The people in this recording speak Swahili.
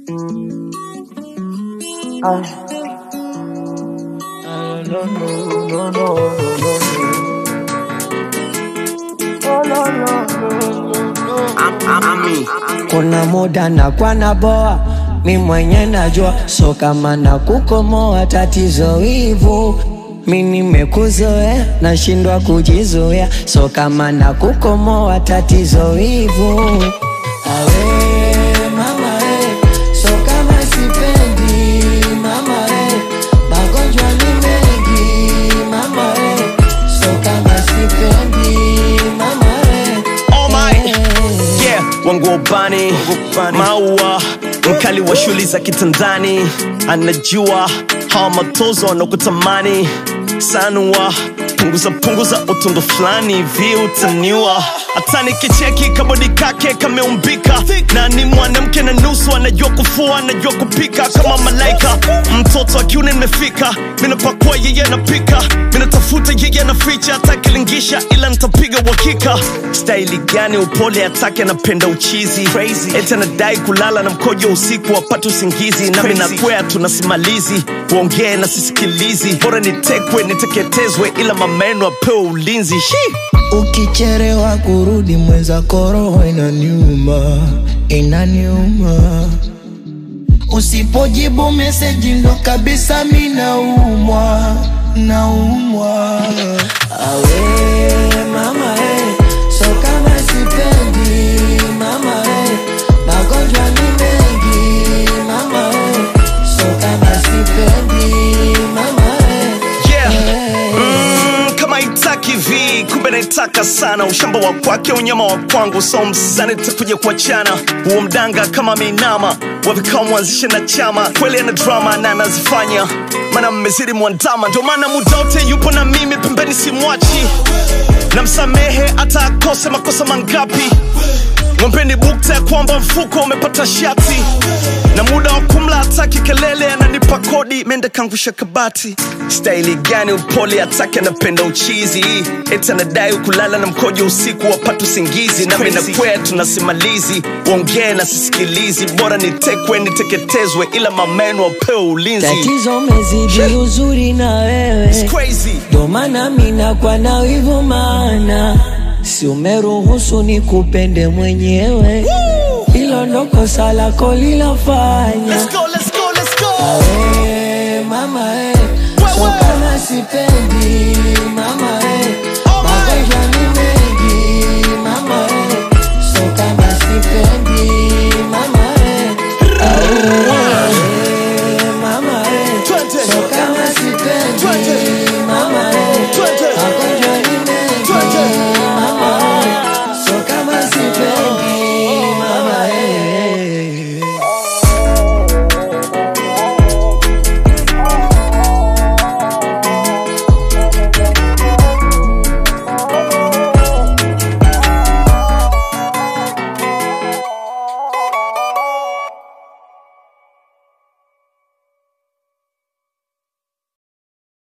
Ah. No, no, no, no, no, no, no. Oh, no, no, no, no, no. Kuna muda na kwa na boa mi mwenye najua, so kama na kukomoa tatizo hivu mi nimekuzoea, nashindwa kujizoea, so kama na kukomoa tatizo hivu awe mama eh, so kama sipendi mama eh, magonjwa ni mengi mama eh, so kama sipendi mama eh, Oh my, eh. yeah, wangu ubani maua mkali wa shuli za kitandani anajua hawa matozo wanakutamani sanua punguza punguza utundu fulani hivi utaniwa hata nikicheki kabodi kake kameumbika na ni mwanamke na nusu anajua kufua anajua kupika kama malaika mtoto akiuni nimefika minapakua yeye anapika minatafuta yeye anaficha atakilingisha ila nitapiga uhakika staili gani upole atake anapenda uchizi eti anadai kulala na mkojo usiku apate usingizi nami nakwea tunasimalizi uongee na sisikilizi bora nitekwe niteketezwe ila mameno apewe ulinzi Shi! Ukicherewa kurudi mweza koroho inaniuma, inaniuma. Usipojibu meseji ndo kabisa mi naumwa, naumwa. Awe mama eh, so kama sipendi mama eh, magonjwa ni mengi mama eh, so kama sipendi mama eh, Yeah. eh. Mm, kama itaki vi kumbe naitaka sana ushamba wa kwake unyama wa kwangu so msani takuja kuachana huo mdanga kama minama wavikao mwanzishe na chama kweli ana drama na anazifanya mana mmezidi mwandama ndio maana muda wote yupo na mimi pembeni simwachi namsamehe hata akose makosa mangapi ng'ombeni bukta ya kwamba mfuko umepata shati na muda wa kumla hataki kelele ananipa kodi mende kangusha kabati staili gani upole hataki anapenda uchizi eti anadai kulala na mkojo usiku wapata usingizi nami nakwea tunasimalizi uongee na sisikilizi bora nitekwe niteketezwe ila mameno wapewe ulinzi Tatizo mezidi uzuri na wewe It's crazy. ndo maana mina kwa na wivu maana si umeruhusu ni kupende mwenyewe hilo ndo kosa lako lilofanya Let's go, let's go, let's go. Awe, mama eh, so kama sipendi mama